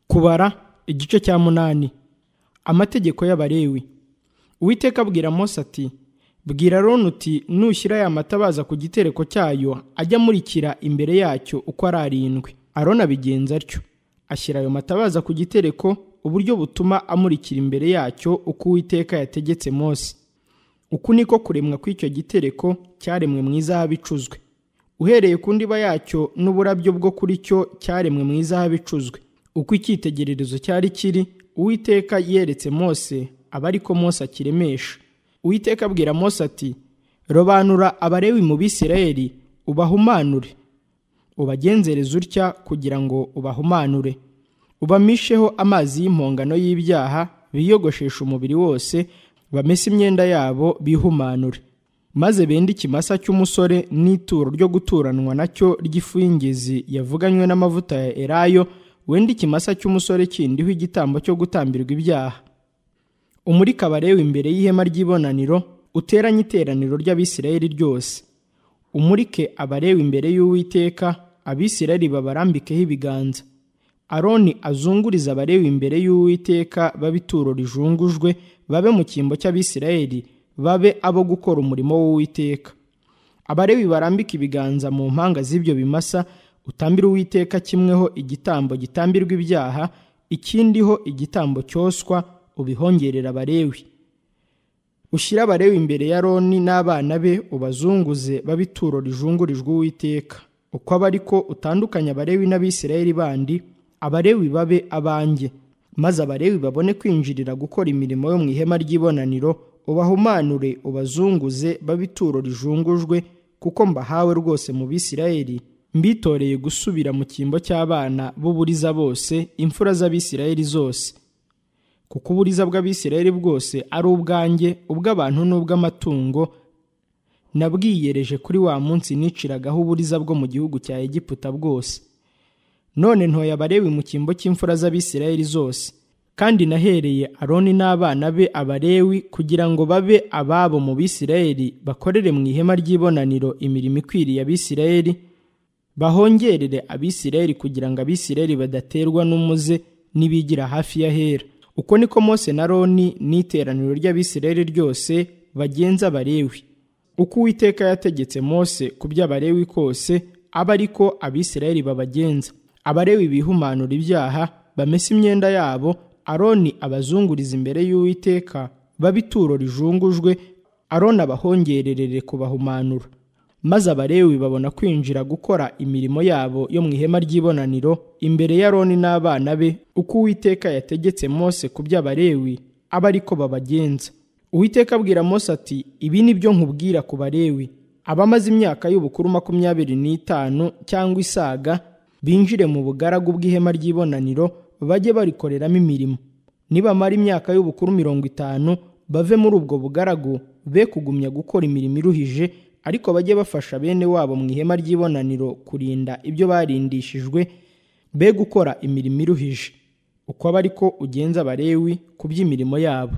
kubara igice cya munani amategeko y'abarewi uwiteka abwira mose ati bwira roni uti nushyira aya matabaza ku gitereko cyayo ajya amurikira imbere yacyo uko ari arindwi aroni abigenza atyo ashyira ayo matabaza ku gitereko uburyo butuma amurikira imbere yacyo uko uwiteka yategetse mose uku niko kuremwa kw'icyo gitereko cyaremwe mu izahabu icuzwe uhereye ku ndiba yacyo n'uburabyo bwo kuri cyo cyaremwe mu izahabu icuzwe uko icyitegererezo cyari kiri uwiteka yeretse mose aba ariko mose akiremesha uwiteka abwira mose ati robanura abarewi mu bisirayeli ubahumanure ubagenzereze utya kugira ngo ubahumanure ubamisheho amazi y'impongano y'ibyaha biyogoshesha umubiri wose bamese imyenda yabo bihumanure maze bende ikimasa cy'umusore n'ituro ryo guturanwa nacyo ry'ifu y'ingezi yavuganywe n'amavuta ya erayo wenda ikimasa cy'umusore kindiho igitambo cyo gutambirwa ibyaha umurika abarewi imbere y'ihema ry'ibonaniro uteranye iteraniro ry'abisirayeli ryose umurike abarewi imbere y'uwiteka abisirayeli babarambikeho ibiganza aroni azunguriza abarewi imbere y'uwiteka babituro rijungujwe babe mu cyimbo cy'abisirayeli babe abo gukora umurimo w'uwiteka abarewi barambika ibiganza mu mpanga z'ibyo bimasa utambire uwiteka kimweho igitambo gitambirwa ibyaha ikindiho igitambo cyoswa ubihongerera abarewi ushyire abarewi imbere ya roni n'abana be ubazunguze babituro rijungurijwe uwiteka uko aba ariko utandukanye abarewi n'abisirayeli bandi abarewi babe abanjye maze abarewi babone kwinjirira gukora imirimo yo mu ihema ry'ibonaniro ubahumanure ubazunguze babituro rijungujwe kuko mbahawe rwose mu bisirayeli mbitoreye gusubira mu cyimbo cy'abana b'uburiza bose imfura z'abisirayeli zose kuko uburiza bw'abisirayeli bwose ari ubwanjye ubw'abantu n'ubw'amatungo nabwiyereje kuri wa munsi niciragaho uburiza bwo mu gihugu cya egiputa bwose none ntoye abarewi mu cyimbo cy'imfura z'abisirayeli zose kandi nahereye aroni n'abana be abarewi kugira ngo babe ababo mu bisirayeli bakorere mu ihema ry'ibonaniro imirimo ikwiriye abisirayeli bahongerere abisirayeli kugira ngo abisirayeli badaterwa n'umuze n'ibigira hafi y'ahera uko niko mose na roni n'iteraniro ry'abisirayeli ryose bagenza abarewi uko uwiteka yategetse mose ku by'abarewi kose aba ariko abisirayeli babagenza abarewi bihumanura ibyaha bamese imyenda yabo aroni abazunguriza imbere y'uwiteka babituro rijungujwe aroni abahongererere kubahumanura maze abarewi babona kwinjira gukora imirimo yabo yo mu ihema ry'ibonaniro imbere y'aroni n'abana be uko uwiteka yategetse mose ku by'abarewi aba ariko babagenza uwiteka abwira mose ati ibi ni byo nkubwira ku barewi abamaze imyaka y'ubukuru makumyabiri n'itanu cyangwa isaga binjire mu bugaragu bw'ihema ry'ibonaniro bajye barikoreramo imirimo nibamara imyaka y'ubukuru mirongo itanu bave muri ubwo bugaragu be kugumya gukora imirimo iruhije ariko bajye bafasha bene wabo mu ihema ry'ibonaniro kurinda ibyo barindishijwe be gukora imirimo iruhije uko aba ariko ugenza abarewi ku by'imirimo yabo